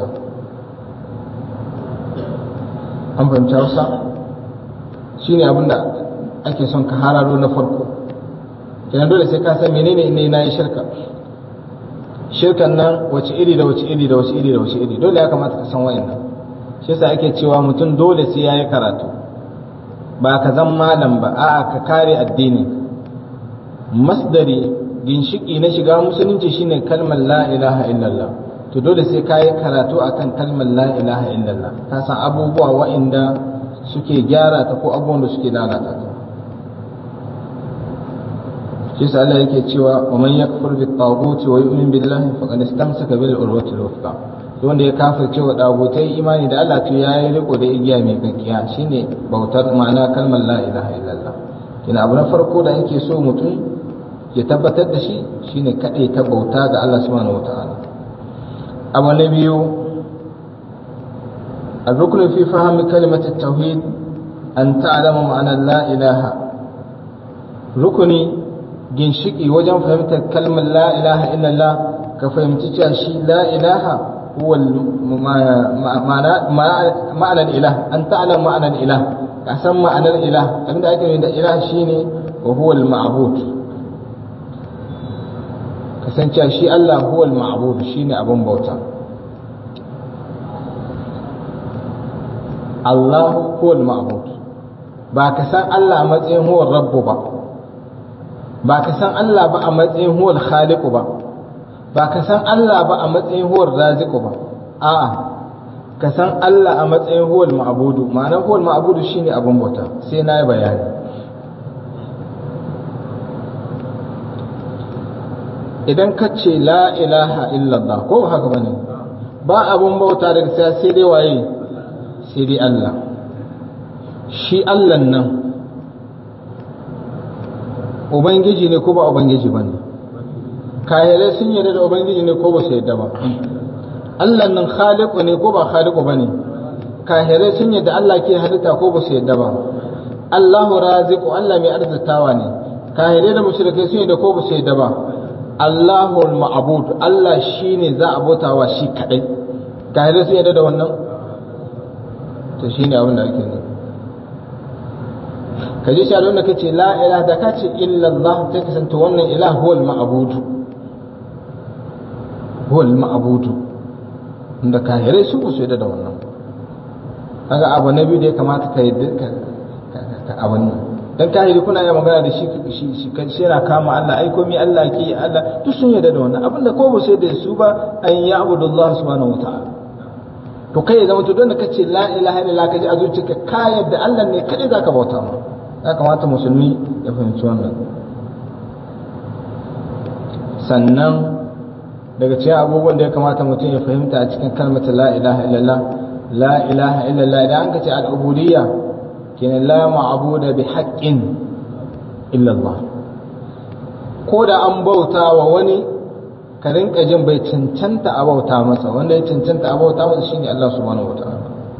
an fahimci Hausa shine abinda ake son ka hararo na farko kenan dole sai ka san menene ne na yi shirka shirkan nan wace iri da wace iri da wace iri da wace iri dole ya kamata ka san wayannan shi yasa ake cewa mutum dole sai yayi karatu ba ka zan malam ba a'a ka kare addini masdari ginshiki na shiga musulunci shine kalmar la ilaha illallah to dole sai ka yi karatu akan kalmar la ilaha illallah ka san abubuwa wa'inda suke gyara ta ko abubuwan da suke lalata ta shi sa Allah yake cewa wa man yakfur bi taghut wa yu'min billahi faqad istamsaka bil urwati al-wuthqa wanda ya kafirce wa dagutai imani da Allah to yayi riko da igiya mai kankiya shine bautar ma'ana kalmar la ilaha illallah kina abu na farko da yake so mutum ya tabbatar da shi shine kadai ta bauta ga Allah subhanahu wataala abu na biyu الركن في فهم كلمة التوحيد أن تعلم معنى لا إله ركني ginshiki wajen fahimtar kalmar la ilaha illallah ka fahimci cewa shi la ilaha huwa ma'anar ilah an ta'lam ma'anar ilah ka san ma'anar ilah abinda ake nufi da ilah shine wa huwa al-ma'bud ka san cewa shi Allah huwa al-ma'bud shine abun bauta Allah huwa al-ma'bud ba ka san Allah a matsayin huwa rabbu ba ba ka san Allah ba a matsayin huwal khaliqu ba ba ka san Allah ba a matsayin huwal raziqu ba a'a ka san Allah a matsayin huwal ma'budu ma'anar huwal ma'budu shine abin bauta sai na yi bayani idan ka ce la ilaha illallah ko haka bane ba abin bauta daga sai sai dai waye sai dai Allah shi Allah nan Ubangiji ne ko ba Ubangiji ba ne, kahirai sun yarda da Ubangiji ne ko ba su yarda ba, Allah nan khaliku ne ko ba khaliku ba ne, kahirai sun yarda Allah ke halitta ko ba su yarda ba, Allahu raziku Allah mai arzitawa ne, kahirai da mushrikai sun yarda ko ba su yarda ba, Allahu ma'bud Allah shi ne za a bautawa shi kaɗai, kahirai sun yarda da wannan? To shi ne abin da ake nufi. ka je shi da kace la ilaha da kace illa Allah sai ka santa wannan ilah huwal ma'bud huwal ma'bud inda kahirai su ku da da wannan kaga abu na biyu da ya kamata ka yadda ka ka abun nan dan kahiri kuna iya magana da shi shi shi shi yana kama Allah ai komai Allah ke Allah duk sun yarda da wannan abinda ko ba sai da su ba an ya'budullah subhanahu wataala to kai ya zama to don da kace la ilaha illallah kaji a zuciyarka ka yadda Allah ne kadai zaka bauta ma ya kamata musulmi ya fahimci wannan sannan daga cikin abubuwan da ya kamata mutum ya fahimta a cikin kalmata la ilaha illallah la ilaha illallah idan an kace al-ubudiyya kenan la ma'buda bi haqqin illallah ko da an bauta wa wani ka rinka jin bai cancanta a bauta masa wanda ya cancanta a bauta masa shine Allah subhanahu wataala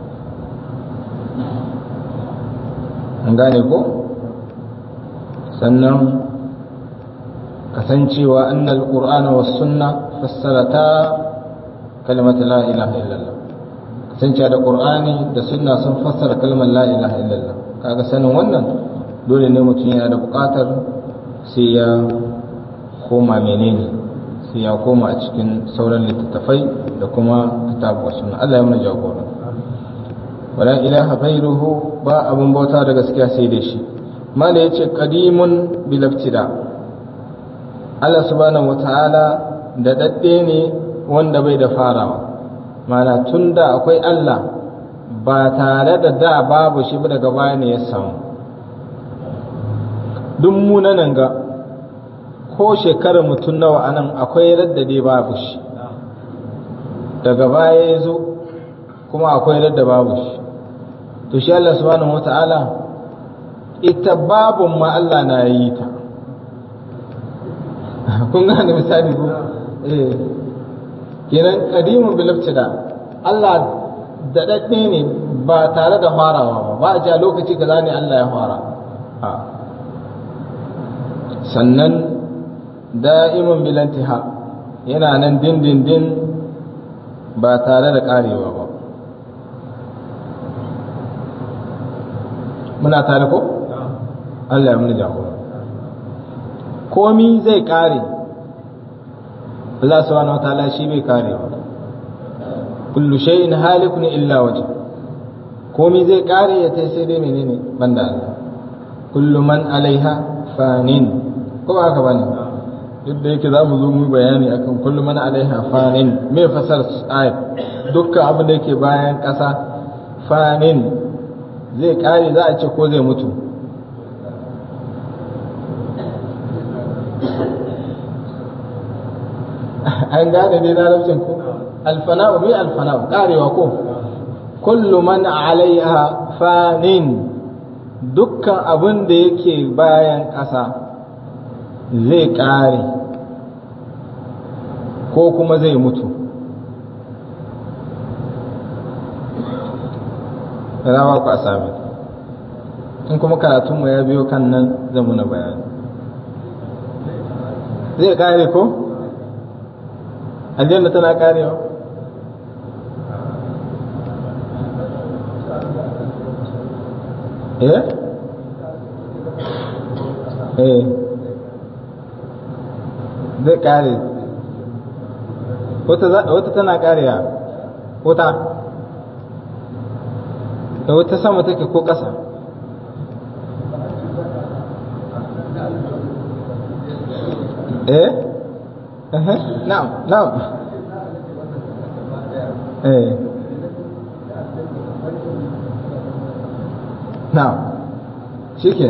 an gane ko sannan kasancewa annal qur'ana was sunna fassarata kalmata la ilaha illallah kasancewa da qur'ani da sunna sun fassara kalmar la ilaha illallah kaga sanin wannan dole ne mutum yana da buƙatar sai ya koma menene sai ya koma a cikin sauran littattafai da kuma kitabu wa sunna Allah ya mana jagora wala ilaha ghairuhu ba abun bauta da gaskiya sai da shi mala yace qadimun bil ibtida Allah subhanahu wataala da dadde ne wanda bai da farawa mana tunda akwai Allah ba tare da da babu shi ba daga baya ne ya samu duk munanan ga ko shekarar mutum nawa anan akwai raddade babu shi daga baya ya zo kuma akwai radda babu shi to shi Allah subhanahu wata'ala ita babun ma Allah na yi ta kun gane misali ko eh kenan qadimun bil ibtida Allah da dadde ne ba tare da farawa ba ba a ja lokaci kaza ne Allah ya fara a sannan da'imun bil intiha yana nan dindindin ba tare da karewa ba muna tare ko? Allah ya muni jagora komi zai kare Allah subhanahu wa ta'ala shi bai kare ba kullu shay'in halikun illa waje komi zai kare ya tai sai dai menene banda Allah kullu man alaiha fanin ko ba haka bane duk da yake za mu zo mu bayani akan kullu man alaiha fanin me fasar ayat dukkan abin da yake bayan ƙasa fanin zai kare za a ce ko zai mutu an gane ne larabcin ko alfana'u mai alfana'u karewa ko kullu man alaiha fanin dukkan abin da yake bayan ƙasa zai ƙare ko kuma zai mutu rawa ku a sami in kuma karatunmu ya biyo kan nan zamu na bayani zai ƙare ko? aljanna tana ƙarewa eh eh zai kare wata tana karewa wata da wata sama take ko ƙasa eh na'am na'am eh na'am shike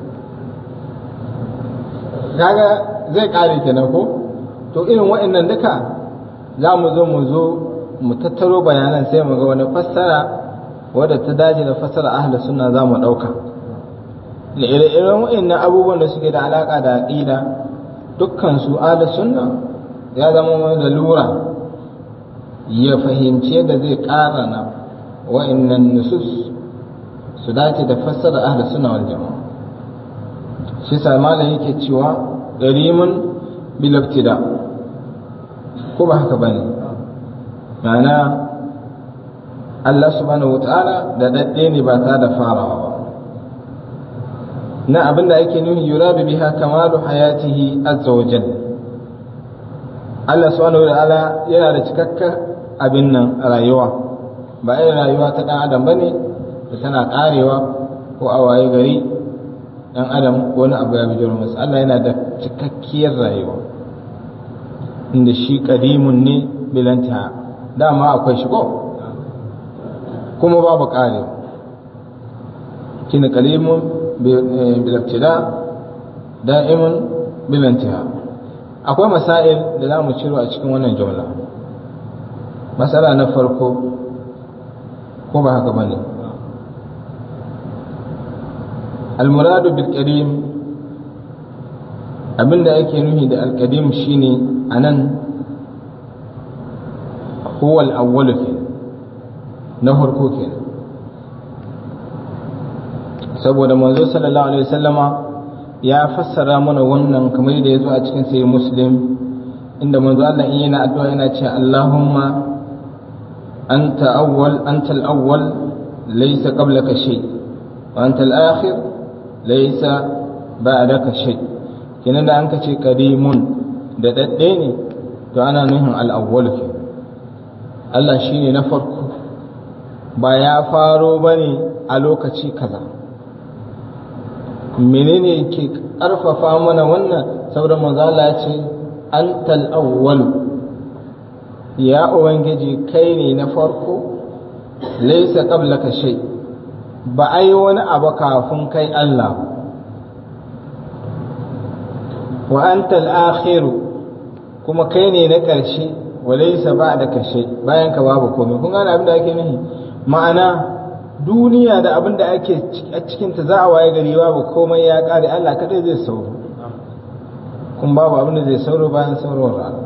kaga zai kare kenan ko to irin waɗannan duka za mu zo mu zo mu tattaro bayanan sai mu ga wani fassara wadda ta dace da fassara ahli sunna za mu ɗauka da ire-iren waɗannan abubuwan da suke da alaƙa da aƙida dukkan su ahli sunna ya zama wani da lura ya fahimci yadda zai ƙara na waɗannan nusus su dace da fassara ahli sunna wal jama'a shi sa malam yake cewa garimun bil ibtida ko ba haka bane ma'ana Allah subhanahu wataala da dadde ne ba ta da farawa ba na abinda ake nuhi yuradu biha kamalu hayatihi azza wa jalla Allah subhanahu wataala yana da cikakken abin nan rayuwa ba irin rayuwa ta dan adam bane da tana karewa ko a waye gari dan adam wani abu ya bijiro masa Allah yana da cikakkiyar rayuwa inda shi kadimun ne bilanta dama akwai shi ko kuma babu karewa kina kalimun bilabtida da'imun bilantiha akwai masail da za mu ciro a cikin wannan jumla masala na farko ko ba haka bane المراد بالكريم abinda ake nuhi da alkadim shine anan huwa al-awwal na farko kenan saboda manzo sallallahu alaihi wasallama ya fassara mana wannan kamar da yazo a cikin sahih muslim inda manzo Allah in yana addu'a yana cewa Allahumma anta awwal anta al-awwal laysa qablaka shay wa anta al-akhir laysa ba'daka shay kenan da an ka ce qadimun da dadde ne to ana nuhin al-awwal ke Allah shine na farko ba ya faro bane a lokaci kaza menene ke karfafa mana wannan saboda manzo Allah ya ce antal awwal ya ubangiji kai ne na farko laysa qablaka shay ba ai wani abu kafin kai Allah wa antal akhir kuma kai ne na ƙarshe wa laysa ba'daka shay bayan ka babu komai kun gane abin da ake nufi ma'ana duniya da abin da ake a cikinta za a waye gari babu komai ya kare Allah kadai zai sauro kun babu abin da zai sauro bayan saurowar rana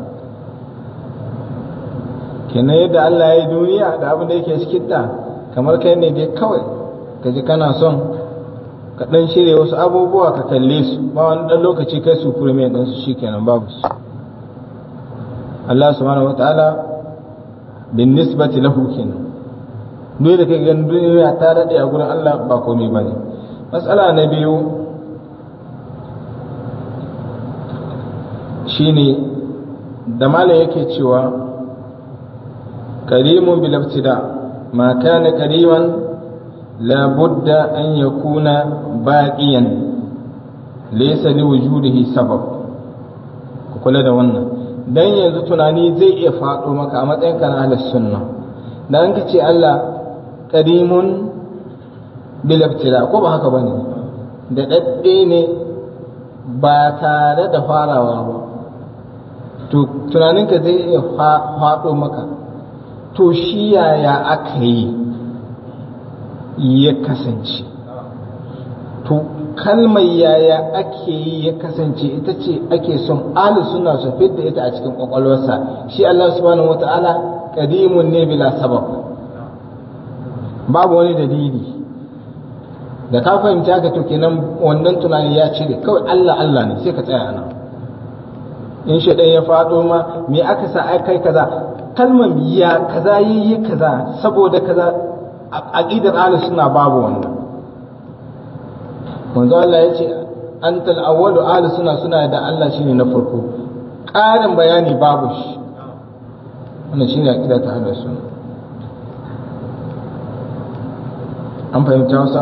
kenan yadda Allah ya yi duniya da abin da yake cikinta kamar kai ne dai kawai ka ji kana son ka dan shirya wasu abubuwa ka kalle su ba wani dan lokaci kai su kurme dan su shikenan babu su Allah subhanahu wataala bin nisbati lahu kenan duk da kai ganin duniya ta daɗe a gurin Allah ba komai ba ne matsala na biyu shine da malam yake cewa karimun bilabtida ma kana kariman la budda an yakuna baqiyan laysa li wujudihi sabab ku kula da wannan dan yanzu tunani zai iya faɗo maka a matsayin kana ahlus sunna dan ka ce Allah kadimun bilabtila ko ba haka bane da dadde ne ba tare da farawa ba to tunaninka zai iya faɗo maka to shi yaya aka yi ya kasance to kalmar yaya ake yi ya kasance ita ce ake son ahli suna su fidda ita a cikin kwakwalwarsa shi Allah subhanahu wata'ala qadimun ne bila sabab babu wani dalili da ka fahimci haka to kenan wannan tunani ya cire kawai Allah Allah ne sai ka tsaya nan in shi ya faɗo ma me aka sa ai kai kaza kalmar ya kaza yi kaza saboda kaza aqidar ahlus sunna babu wannan manzo Allah ya ce antal awwalu ahlus sunna suna da Allah shine na farko ƙarin bayani babu shi wannan shine aqida ta ahlus sunna an fahimta wasa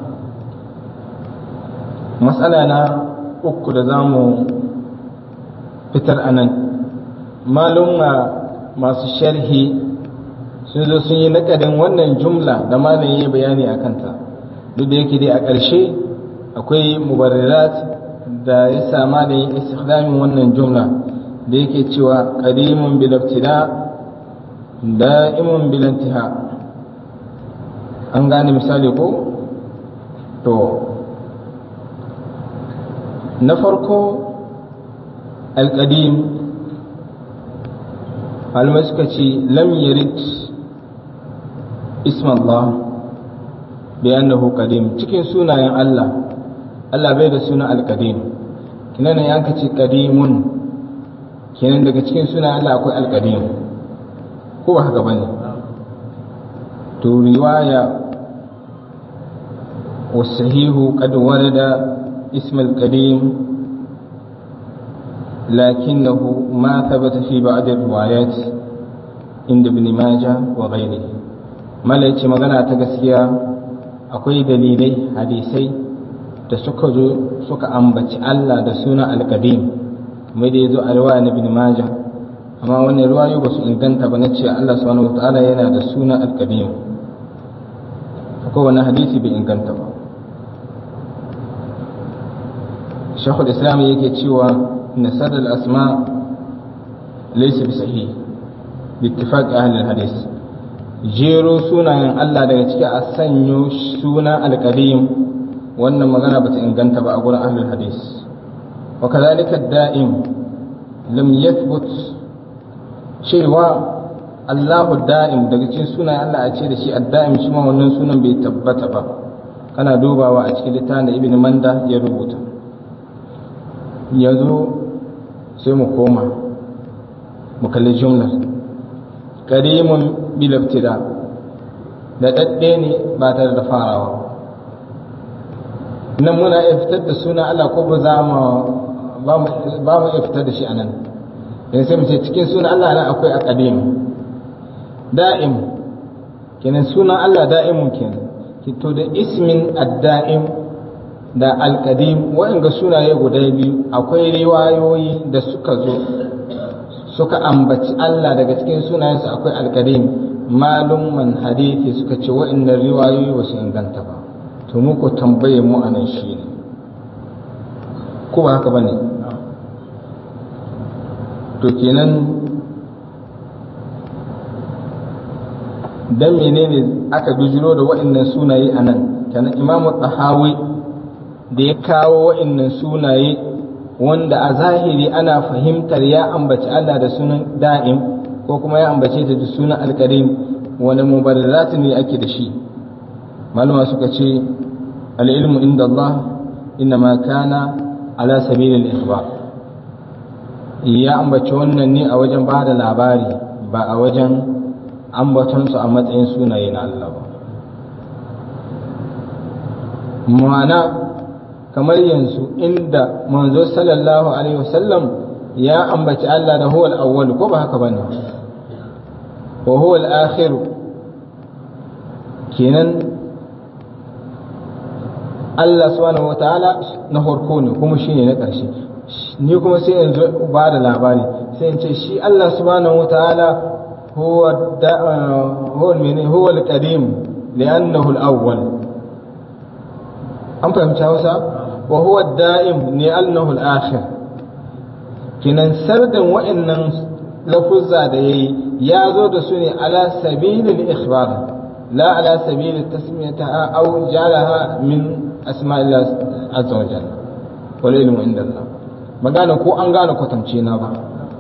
matsala na uku da zamu fitar anan malumma masu sharhi sun zo sun yi nakadin wannan jumla da malam yi bayani a kanta duk da yake dai a ƙarshe akwai mubarrirat da ya sama da yin istikhlamin wannan jumla da yake cewa qadimun bil ibtida da'imun bil intiha an gane misali ko to na farko al-qadim malamai suka ce lam yarid isma Allah bi annahu qadim cikin sunayen Allah Allah bai da suna al-qadim kinan ya ka ce qadimun kenan daga cikin sunayen Allah akwai al-qadim ko ba haka bane to riwaya والصحيح قد ورد اسم القديم لكنه ما ثبت في بعض الروايات عند ابن ماجه وغيره ما ليش magana ta gaskiya akwai dalilai hadisai da suka zo suka ambaci Allah da suna alƙadim mai da ya zo a riwaya na ibn majah amma wannan riwayo ba su inganta ba na ce Allah subhanahu wataala yana da suna alƙadim akwai wani hadisi bai inganta ba shekul islam yake cewa nasar al-asma laysa bi sahih bi ittifaq ahli al-hadis jero sunayen Allah daga ciki a sanyo suna al-qadim wannan magana bata inganta ba a gurin ahli al-hadis wa kadhalika ad-da'im lam yathbut cewa Allahu da'im daga cikin sunayen Allah a ce da shi ad-da'im shi ma wannan sunan bai tabbata ba kana dubawa a cikin littafin da ibn manda ya rubuta yanzu sai mu koma mu kalli jumlar karimun bilabtida da ɗaɗɗe ne ba tare da farawa nan muna iya fitar da suna Allah ko ba za mu ba mu iya fitar da shi a nan yanzu sai mu ce cikin suna Allah nan akwai a ƙadim da'im kenan sunan Allah da'imun kenan to da ismin ad-da'im da alƙadim waɗanda sunaye guda biyu akwai riwayoyi da suka zo suka ambaci Allah daga cikin sunayensu akwai alƙadim malumman hadithi suka ce waɗannan riwayoyi ba su inganta ba to mu ko tambaye mu a nan shi ne ko ba haka ba ne to kenan dan menene aka bijiro da waɗannan sunaye a nan kenan imamu tsahawi da ya kawo wa'innan sunaye wanda a zahiri ana fahimtar ya ambaci Allah da sunan da'im ko kuma ya ambace ta da sunan alkarim wani mubarazatu ne ake da shi malama suka ce al'ilmu inda Allah inna ma kana ala sabilil ikhbar ya ambaci wannan ne a wajen ba da labari ba a wajen ambatonsu a matsayin sunaye na Allah ba ma'ana kamar yanzu inda manzo sallallahu alaihi wasallam ya ambaci Allah da huwal awwal ko ba haka bane wa huwal akhir kenan Allah subhanahu wataala na farko ne kuma shine na ƙarshe ni kuma sai yanzu ba da labari sai in ce shi Allah subhanahu wataala huwa huwa huwa al-qadim li'annahu al-awwal an fahimci hausa wa huwa da'im ne annahu al-akhir kinan sardan wa'annan lafuzza da yayi ya zo da su ne ala sabilil ikhbar la ala sabilit tasmiyataha aw jalaha min asma'illah azza wa jalla wal ilmu inda Allah magana ko an gane kwatance na ba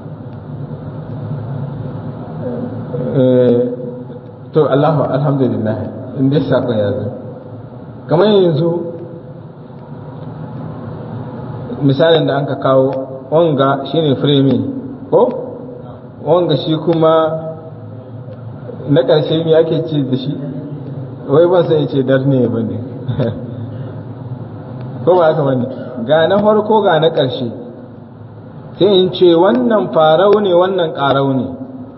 to Allahu alhamdulillah in dai sako ya zo kamar yanzu misalin da an ka kawo wanga shine framing ko wanga shi kuma na ƙarshe me ake ce da shi wai ban sai ce dar ne ba ne ko ba haka bane ga na farko ga na ƙarshe sai in ce wannan farau ne wannan ƙarau ne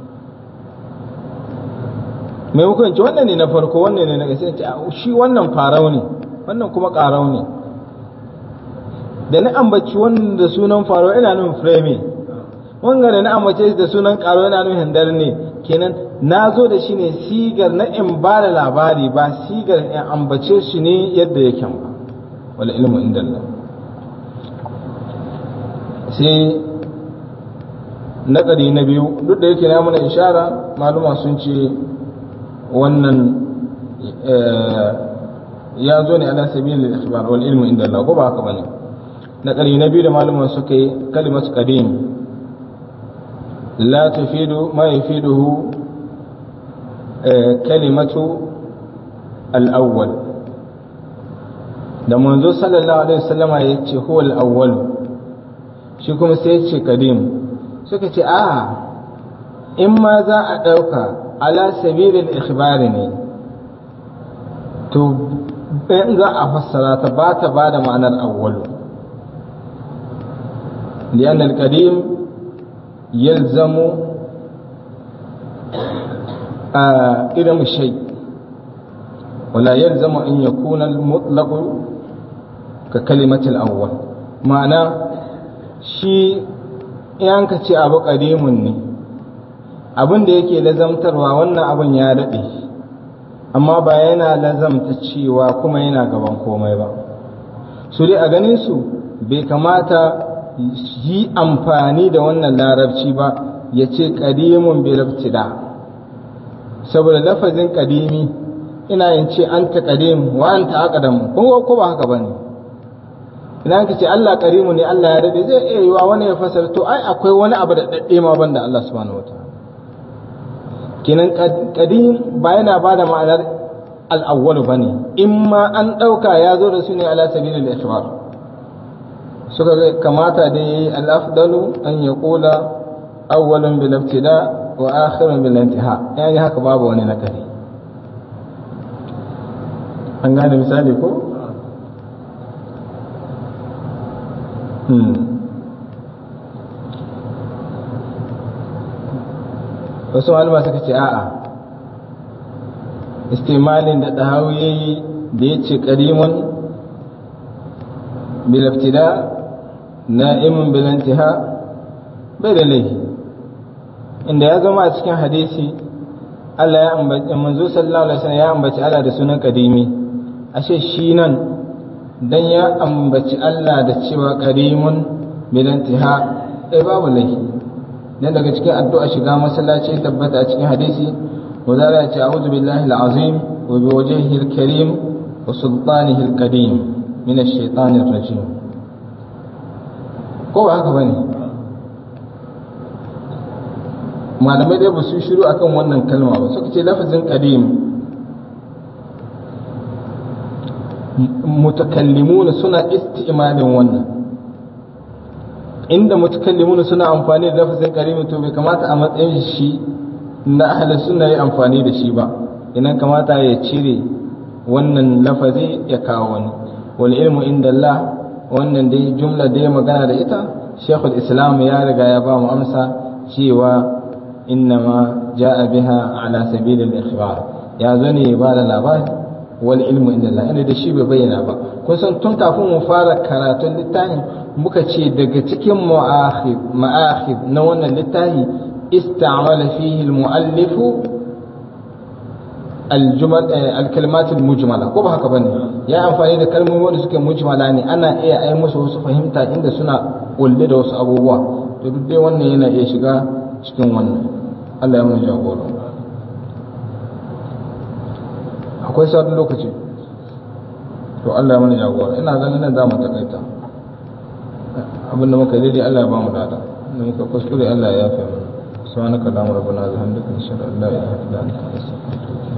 mai hukunci wannan ne na farko wannan ne na ƙarshe ce shi wannan farau ne wannan kuma ƙarau ne da na ambaci wannan da sunan farau ina nufin frame wanga da na ambace da sunan ƙarau ina nufin dar ne kenan na zo da shi ne sigar na in ba da labari ba sigar in ambace shi ne yadda yake ba wala ilmu inda Allah sai naƙari na biyu duk da yake na mana ishara maluma sun ce wannan ya zo ne ala sabilil ikhbar wal ilmu inda Allah ko ba haka bane naƙari na biyu da maluma suka yi kalimatu qadim la tufidu ma yufiduhu kalimatu al-awwal da manzo sallallahu alaihi wasallama ya ce huwa al-awwal shi kuma sai ya ce qadim suka ce a in ma za a ɗauka ala sabilin ikhbari ne to in za a fassara ta ba ta ba da ma'anar awwalu liyan al-qadim yalzamu a irin shay wala yalzamu an yakuna al-mutlaq ka kalimatul awwal ma'ana shi in ka ce abu ƙadimun ne abin da yake lazamtarwa wannan abin ya daɗe amma ba yana lazamta cewa kuma yana gaban komai ba su dai a ganin su bai kamata yi amfani da wannan larabci ba ya ce ƙadimun bilabtida saboda lafazin ƙadimi ina yin ce an ta ƙadim wa an ta aƙadam ko ba haka ba ne idan ka ce Allah karimu ne Allah ya dade zai iya yiwa wani ya fasara to ai akwai wani abu da dadde ma banda Allah subhanahu wataala kenan qadim ba yana bada ma'anar al-awwal bane in ma an dauka ya zo da su ne ala sabilil ikhbar suka ga kamata da yayi al-afdalu an yaqula awwalun bil ibtida wa akhirun bil intiha yani haka babu wani nakari an gane misali ko wasu malama suka ce a'a istimalin da ɗahawu ya yi da ya ce ƙarimun bilaftida na'imun bilantiha bai da laifi inda ya zama a cikin hadisi Allah ya ambaci manzo sallallahu alaihi wasallam ya ambaci Allah da sunan kadimi ashe shi nan dan ya ambaci Allah da cewa karimun bilantiha eh babu laifi dan daga cikin addu'a shiga masallaci ya tabbata a cikin hadisi wazara ya ce a'udhu billahi al-azim wa bi wajhihi al-karim wa sultanihi al-qadim min ash-shaytanir rajim ko ba haka bane malamai dai ba su shiru akan wannan kalma ba suka ce lafazin qadim mutakallimuna suna isti'malin wannan inda mutakallimuna suna amfani da lafazin qadim to bai kamata a matsayin shi na ahli sunna yi amfani da shi ba idan kamata ya cire wannan lafazi ya kawo wani wal ilmu inda Allah wannan dai jumla da ya magana da ita Sheikhul Islam ya riga ya ba mu amsa cewa innama ja'a biha ala sabilil ikhbar ya zo ne ba da labari wal ilmu inda Allah inda da shi bai bayyana ba kun san tun kafin mu fara karatun littafin muka ce daga cikin mu'akhid ma'akhid na wannan littafi ista'mala fihi al-mu'allif alkalmatul mujmala ko ba haka bane ya amfani da kalmomi wanda suke mujmala ne ana iya ai musu wasu fahimta inda suna kulle da wasu abubuwa to duk dai wannan yana iya shiga cikin wannan Allah ya mun jagora akwai sauran lokaci to Allah ya mana jagora ina ganin nan za mu takaita abinda muka daidai Allah ya ba mu dada da muka kuskure Allah ya yafe mana subhanaka allahumma rabbana wa bihamdika nashhadu an la ilaha illa anta astaghfiruka